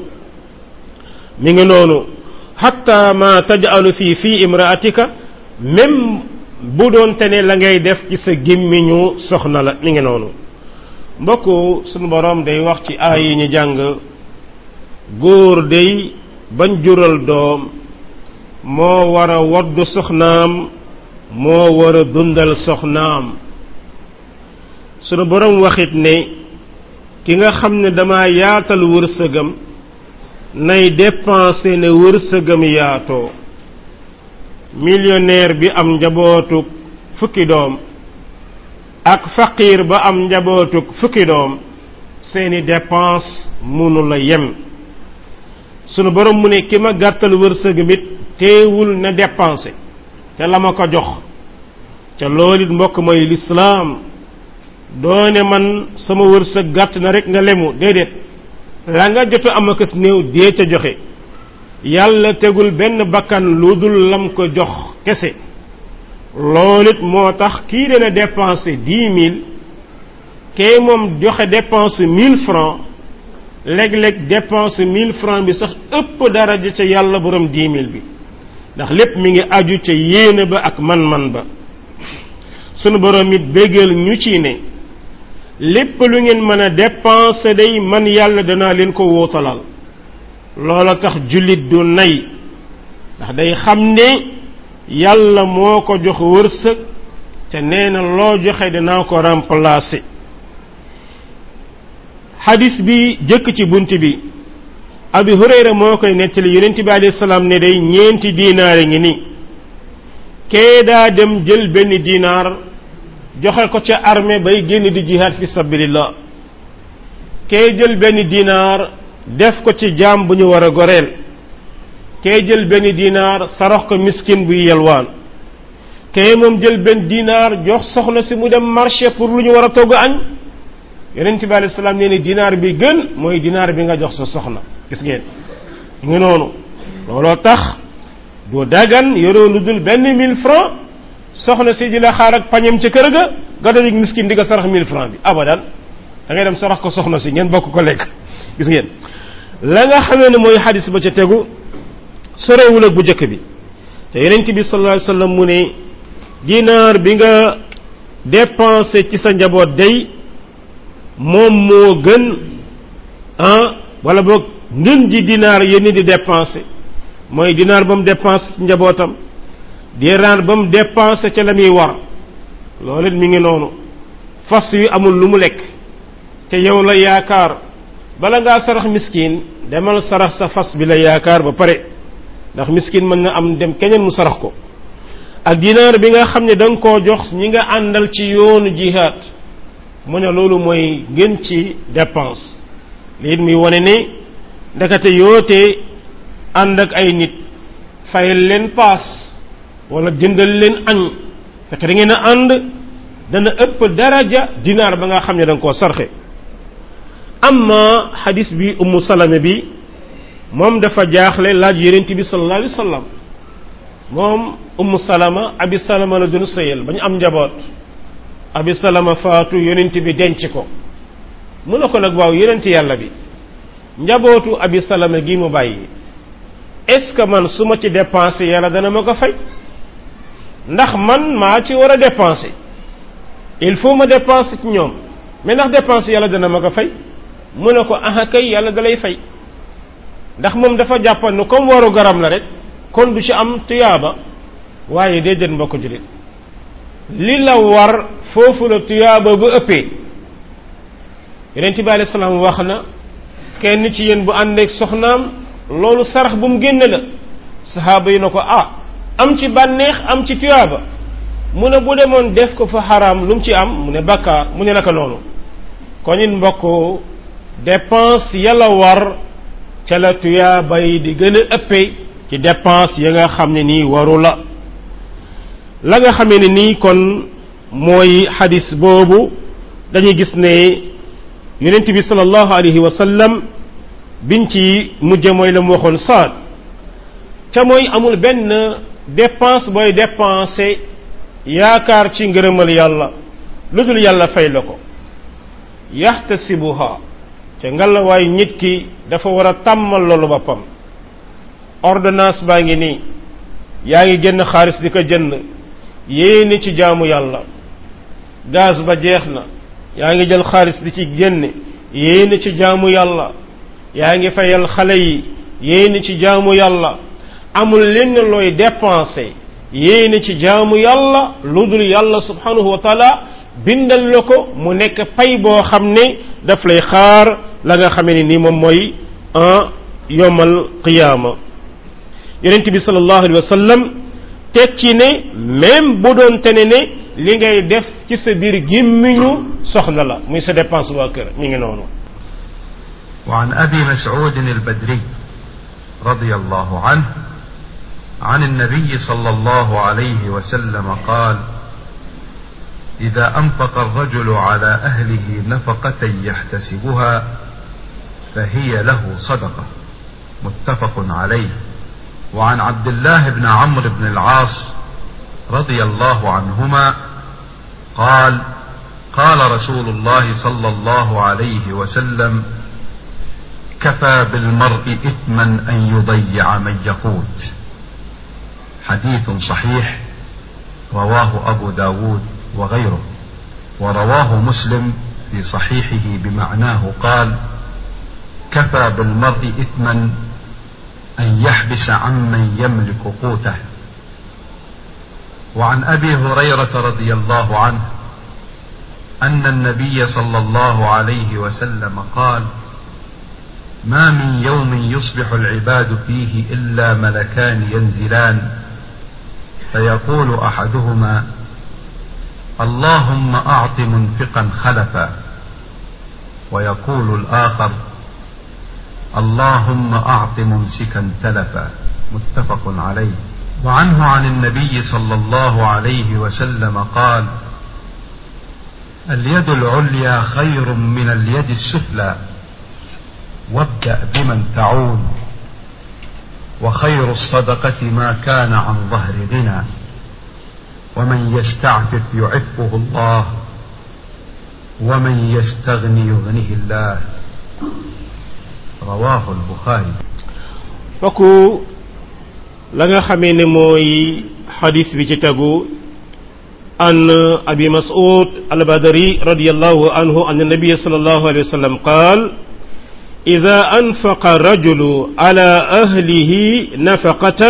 mi ngi noonu hatta ma tajalu fii fii imraatika même bu doon te ne la ngay def ci sa gémmiñu soxna la mi ngi noonu mbokk sunu borom day wax ci aay yi ñu jàng góor day bañ jural doom moo war a woddu soxnaam moo war a dundal soxnaam sunu borom waxit ne ki nga xam ne dama yaatal wërsëgam nay dépenser ne wërsëgam yaatoo millionnaire bi am njabootuk fukki doom ak faqiir ba am njabootuk fukki doom seeni dépense munu la yem sunu borom mu ne ki ma gàttal wërsëgam it teewul na dépenser te la ma ko jox ca loolu it mbokk mooy lislaam doone man sama wërsëg gàtt na rek nga lemu déedéet la nga jot am akas néew dee ca joxe yàlla tegul benn bakkan lu dul lam ko jox kese loolu it moo tax kii dana dépenser dix mille kee moom joxe dépense mille francs léeg-léeg dépense mille francs bi sax ëpp daraja ca yàlla borom dix mille bi ndax lépp mi ngi aju ca yéene ba ak man-man ba sunu borom it béggal ñu ci ne lépp lu ngeen mën a dépenser day man yàlla danaa leen ko wóotalal loola tax jullit du nay ndax day xam ne yàlla moo ko jox wërsëg te nee na loo joxe danaa ko remplacer xadis bi jëkk ci bunt bi abi hurayra moo koy nettali yonent bi alayhi salaam ne day ñeenti diinaar ngi ni kee daa dem jël benn diinaar joxe ko ca armée bay génn di jihaad fi sabilillah kee jël benn diinaar def ko ci jaam bu ñu war a goreel kee jël benn diinaar sarax ko miskin buy yelwaan kee moom jël benn diinaar jox soxna si mu dem marché pour lu ñu war a togg añ yonent bi alayhi salaam nee ni dinaar bi gën mooy dinaar bi nga jox sa soxna gis ngeen ngi noonu looloo tax du dagan yoroo lu dul benn mille francs soxna si di la xaar ak pañem ca kër ga nga dajeg miskin di nga sarax mille francs bi abadan da ngay dem sarax ko soxna si ngeen bokk ko lekk gis ngeen la nga xamee ne mooy xadis ba ca tegu sorewul ak bu njëkk bi te yonent bi sallallahu alayhi wasallam mu ne dinaar bi nga dépensé ci sa njaboot day moom moo gën ah wala boog ngën ji dinaar yéen di dépensé mooy dinaar ba mu dépensé ci njabootam dinaar ba mu dépensé ca la muy war loolu it mi ngi noonu fas yu amul lu mu lekk te yow la yaakaar bala ngaa sarax miskin demal sarax sa fas bi la yaakaar ba pare ndax miskin mën na am dem keneen mu sarax ko ak dinaar bi nga xam ne da nga koo jox ñi nga àndal ci yoonu jihaad mu ne loolu mooy gën ci dépense lii muy wane ne ndekete yootee ànd ak ay nit fayal leen paas wala jëndal leen añ fekk da ngeen a ànd dana ëpp daraja dinaar ba nga xam ne da nga koo sarxe amma xadis bi ummu salama bi moom dafa jaaxle laaj yonent bi sallallahu alayhi wa sallam moom ummu salama abi salama la doon sëyal ba ñu am njaboot abi salama faatu yonent bi denc ko mu ne ko nag waaw yonent yàlla bi njabootu abi salama gi mu bàyyi est-ce que man su ma ci dépensé yàlla dana ma ko fay ndax man maa ci war a dépensé il faut ma dépensé ci ñoom mais ndax dépensé yàlla dana ma ko fay mu ne ko aha kay yàlla dalay fay ndax moom dafa jàppan ne comme waru garam la rek kon du ci am tuyaaba waaye déedéet mbokk jullit li la war foofu la tuyaaba bu ëppee yonent bi alayhi salaam wax na kenn ci yéen bu àndeek soxnaam loolu sarax bu mu génne la saxaaba yi na ko ah am ci bànneex am ci tuyaaba mu ne bu demoon def ko fa xaraam lu mu ci am mu ne bakkaar mu ne naka noonu kon it mbokk dépense yàlla war ca la tuyaa bay di gën a ëppee ci dépense ya nga xam ne nii waru la la nga xamee ne nii kon mooy xadis boobu dañuy gis ne yonent bi sallallahu alayhi wa sallam biñ ci mujje mooy la mu waxoon saad ca mooy amul benn dépense booy dépensé yaakaar ci ngërëmal yàlla lu dul yàlla fay la ko yaxtasibuha ca ngalawaay nit ki dafa war a tàmmal loolu boppam ordonnance baa ngi nii yaa ngi génn xaalis di ko jënd yéene ci jaamu yàlla gaz ba jeex na yaa ngi jël xaalis di ci génne yéene ci jaamu yàlla yaa ngi fayal xale yi yéene ci jaamu yàlla amul lenn looy dépensé yéene ci jaamu yàlla lu dul yàlla subhanahu wa taala bindal la ko mu nekk pay boo xam ne daf lay xaar la nga xamee ne ni moom mooy en yomal qiyaama yonent bi sallallahu alayhi wa sallam teg ci ne même bu doon tene ne li ngay def ci sa biir gémmiñu soxna la muy sa dépense waa kër mi ngi noonu وعن أبي مسعود البدري رضي الله عنه عن النبي صلى الله عليه وسلم قال إذا أنفق الرجل على أهله نفقة يحتسبها فهي له صدقة متفق عليه وعن عبد الله بن عمرو بن العاص رضي الله عنهما قال قال رسول الله صلى الله عليه وسلم كفى بالمرء إثما أن يضيع من يقوت حديث صحيح رواه أبو داود وغيره ورواه مسلم في صحيحه بمعناه قال كفى بالمرء إثما أن يحبس عمن يملك قوته وعن أبي هريرة رضي الله عنه أن النبي صلى الله عليه وسلم قال ما من يوم يصبح العباد فيه إلا ملكان ينزلان فيقول أحدهما اللهم أعط منفقا خلفا ويقول الآخر اللهم أعط ممسكا تلفا متفق عليه وعنه عن النبي صلى الله عليه وسلم قال اليد العليا خير من اليد السفلى وابدأ بمن تعون وخير الصدقة ما كان عن ظهر غنى ومن يستعفف يعفه الله ومن يستغني يغنه الله رواه البخاري fokku la nga xamee ne mooy xadis bi ci tegu an abi mas'ud al-badri radiyallahu anhu an nabiy sallallahu alayhi wa sallam qaal إذا أنفق الرجل على أهله نفقة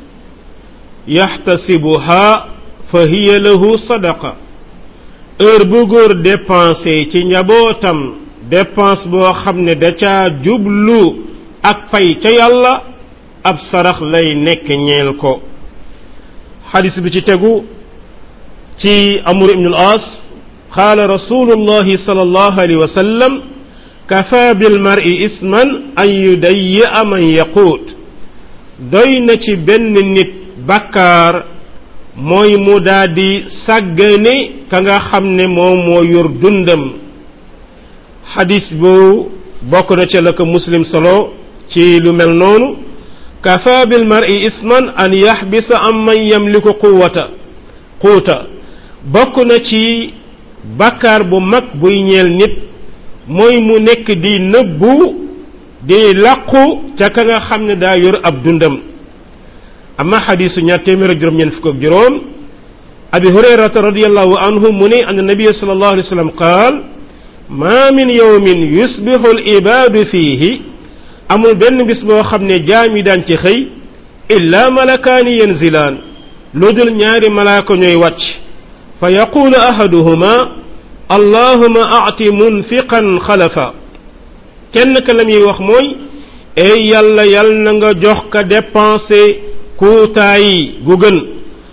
يحتسبها فهي له صدقة heure bu góor dépensé ci njabootam dépense boo xam ne da caa jublu ak fay ca yàlla ab sarax lay nekk ñeel ko xadis bi ci tegu ci amr ibn al-as qaala rasulullahi sallallahu alayhi wa sallam kafa bil mar'i isman an yudayya man yaquut doy na ci benn nit bakkaar mooy mu daldi sàggane ka nga xam ne moom moo yor dundam xadis bu bokk na ca la ko muslim solo ci lu mel noonu kafa bil mar'i isman an yaxbisa am man yamliku quwata quuta bokk na ci bakkaar bu mag buy ñeel nit mooy mu nekk di nëbbu di làqu ca ka nga xam ne daa yor ab dundam amma xadisu ñaar téeméer ak juróom ñeent fukk ak juróom abi hurayrata radiallahu anhu mu ne an nabiya sallallahu alayhi wa sallam qaal ma min yawmin yusbihu al ibaadu fiihi amul benn bis boo xam ne jaam yi daan ci xëy illa malakaani yanzilaan lu dul ñaari malaaka ñooy wàcc fa yaqulu ahaduhuma allahuma aati munfiqan xalafa kenn ka la muy wax mooy ey yàlla yàlla na nga jox ka dépensé kuutaay gu gën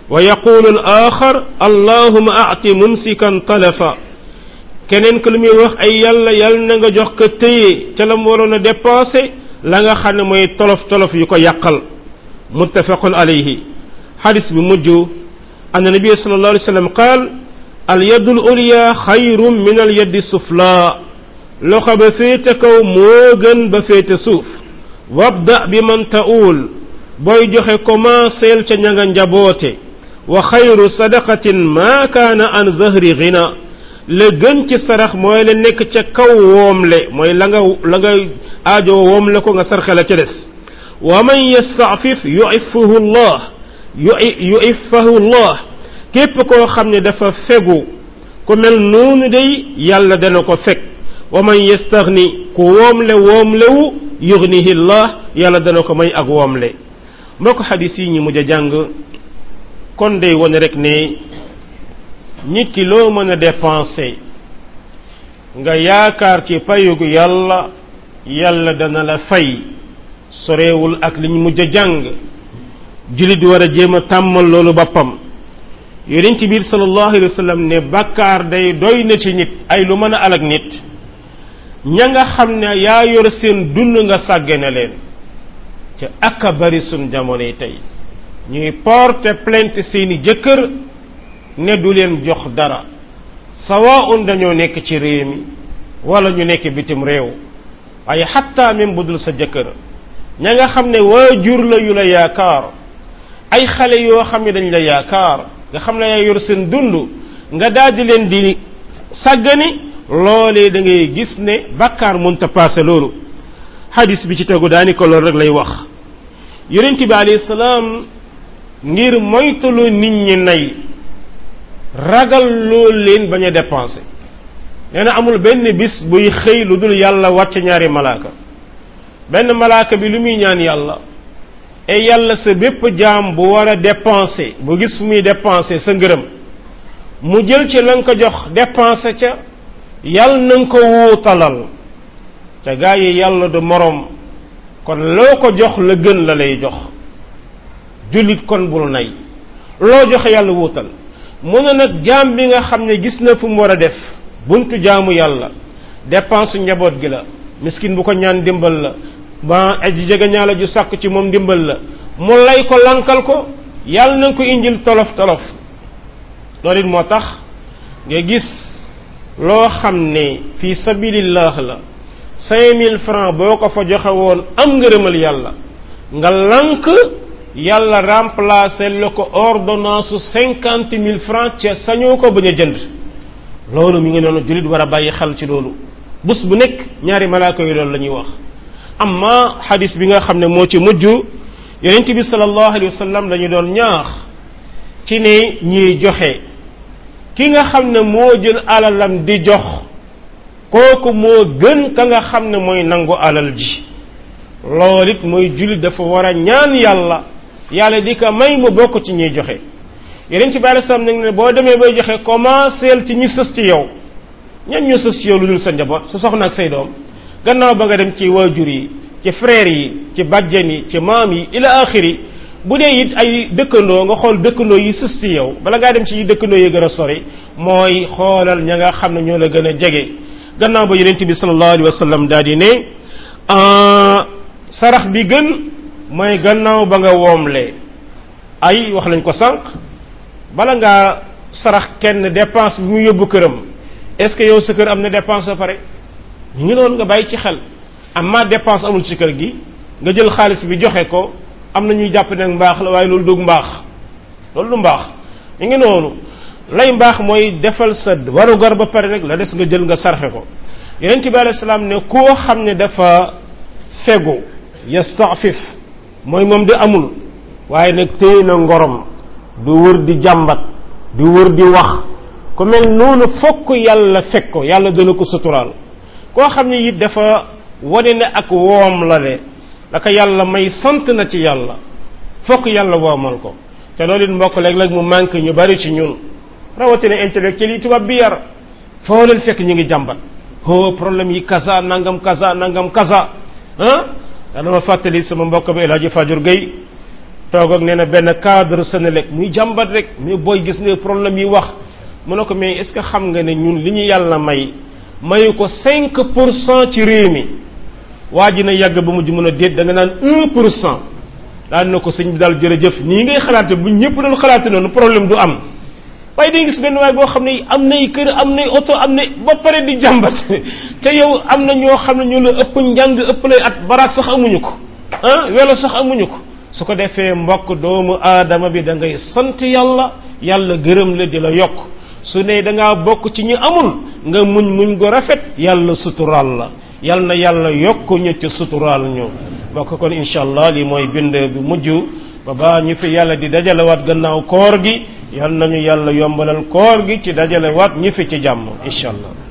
wa yaqulu al axar allahuma ati mumsikan talafa keneen ko lu muy wax ay yàlla yàlla na nga jox ko téye ca la mu waroon a dépensé la nga xam ne mooy tolof tolof yu ko yàqal muttafaqun alayhi xadis bi mujj anna nabi sallallahu alayhi wa sallam qaal al yaddu al ulya xayrun min al yaddi sufla loxo ba féete kaw moo gën ba féete suuf wabda bi man ta'ul booy joxe commenceel ca ña nga njaboote wa xayru sadaqatin ma kaana an zahri ghina la gën ci sarax mooy la nekk ca kaw woomle mooy la nga la nga aajo woomle ko nga sarxe la ca des wa man yastafif yuiffahu llah yuiffahu llah képp koo xam ne dafa fegu ku mel noonu day yàlla dana ko fekk wa man yastaghni ku woomle woomlewu yugnihi llah yàlla dana ko may ak woomle moo ko xadis yi ñi mujj a jàng kon day wone rek ne nit ki loo mën a dépenser nga yaakaar ci payugu yàlla yàlla dana la fay soreewul ak li ñu mujj a jàng jullit war a jéem a tàmmal loolu boppam yonent biir sallallahu alayhi wa sallam ne bàkkaar day doy na ci nit ay lu mën a alag nit ña nga xam ne yaa yor seen dund nga sàggane leen ca ak a bari sun jamono yi tey ñuy porter plainte seeni jëkkër ne du leen jox dara sawaun dañoo nekk ci réew mi wala ñu nekk bitim réew waaye xatta même bu dul sa jëkkër ña nga xam ne waajur la yu la yaakaar ay xale yoo xam ne dañ la yaakaar nga xam ne yaa yor seen dund nga daldi leen di sàggani loolee da ngay gis ne bàkkaar mënta paase loolu hadis bi ci tegu daani ko loolu rek lay wax yonent bi alayhi salaam ngir moytulu nit ñi nay ragal loolu leen bañ a dépensé nee na amul benn bis buy xëy lu dul yàlla wàcc ñaari malaaka benn malaaka bi lu muy ñaan yàlla et yàlla sa bépp jaam bu war a dépensé bu gis fu muy dépensé sa ngërëm mu jël ci la nga ko jox dépensé ca yàlla na nga ko wuutalal ca gaa yi yàlla du moroom kon loo ko jox la gën la lay jox jullit kon bul nay loo joxe yàlla wuutal mu ne nag jaam bi nga xam ne gis na fu mu war a def buntu jaamu yàlla dépense njaboot gi la miskin bu ko ñaan dimbal la ba aji jege ñaala ju sàkk ci moom dimbal la mu lay ko lankal ko yàlla na nga ko indil tolof tolof loolu it moo tax nga gis loo xam ne fii sabilillah la cinq mille francs boo ko fa joxe woon am ngërëmal yàlla nga lank yàlla remplacer la ko ordonnance su cinquante mille francs ca sañoo ko bañ a jënd loolu mi ngi noonu jullit war a bàyyi xel ci loolu bés bu nekk ñaari malaaka yi loolu la ñuy wax amma xadis bi nga xam ne moo ci mujj yonent bi sallallahu alayhi wa sallam dañu doon ñaax ci ne ñiy joxe ki nga xam ne moo jël alalam di jox kooku moo gën ka nga xam ne mooy nangu alal ji loolu it mooy jullit dafa war a ñaan yàlla yàlla di ko may mu bokk ci ñuy joxe yeneen ci bàyyi sam nag ne boo demee bay joxe commenceel ci ñi sës ci yow ñan ñoo sës ci yow lu dul sa njaboot sa soxna ak say doom gannaaw ba nga dem ci waajur yi ci frère yi ci bàjjen yi ci maam yi ila axiri bu dee it ay dëkkandoo nga xool dëkkandoo yi sës ci yow bala ngaa dem ci dëkkandoo yi gën a sori mooy xoolal ña nga xam ne ñoo la gën a jege gannaaw ba yonent bi sallallahu alayhi wa sallam daal di ne sarax bi gën mooy gannaaw ba nga woomle ay wax lañ ko sànq bala ngaa sarax kenn dépense bi mu yóbbu këram est ce que yow sa kër am na dépense ba pare ñu ngi noonu nga bàyyi ci xel amma dépense amul ci kër gi nga jël xaalis bi joxe ko am na ñuy jàpp ne mbaax la waaye loolu dug mbaax loolu du mbaax ñu ngi noonu lay mbaax mooy defal sa warugar ba pare rek la des nga jël nga sarxe ko yonent bi alayhi salaam ne koo xam ne dafa fegu yastafif mooy moom di amul waaye nag téye na ngorom du wër di jàmbat du wër di wax ku mel noonu fokk yàlla fekk ko yàlla dana ko suturaal koo xam ne it dafa wane ne ak woom la de la ko yàlla may sant na ci yàlla fokk yàlla woomal ko te loolu it mbokk léeg-léeg mu manque ñu bari ci ñun rawatina intellectuel yi tubaab bi yar foo leen fekk ñu ngi jàmbat ho problème yi kaza nangam kaza nangam kaza ah dama fàttali sama mbokk bi El Hadji Fajur Gueye toog ak nee na benn cadre Senelec muy jàmbat rek mais booy gis nga problème yi wax mu ne ko mais est-ce que xam nga ne ñun li ñu yàlla may mayu ko 5 pour cent ci réew mi waa ji na yàgg ba mujj mën a déet da nga naan 1 pour cent daan na ko sëñ bi daal jërëjëf nii ngay xalaate bu ñëpp doon xalaate noonu problème du am waaye day gis benn waay boo xam ne am nay kër am nay oto am na ba pare di jàmbat te yow am na ñoo xam ne ñoo la ëpp njàng ëpp lay at baraat sax amuñu ko ah welo sax amuñu ko su ko defee mbokk doomu aadama bi da ngay sant yàlla yàlla gërëm la di la yokk su ne da ngaa bokk ci ñu amul nga muñ muñ go rafet yàlla suturaal la yal na yàlla yokk ñu ci suturaal ñu bokk kon incha allah li mooy bind bi mujj ba baa ñu fi yàlla di dajalewaat gannaaw koor gi yal nañu yàlla yombalal koor gi ci dajalewaat ñi fi ci jàmm incha allah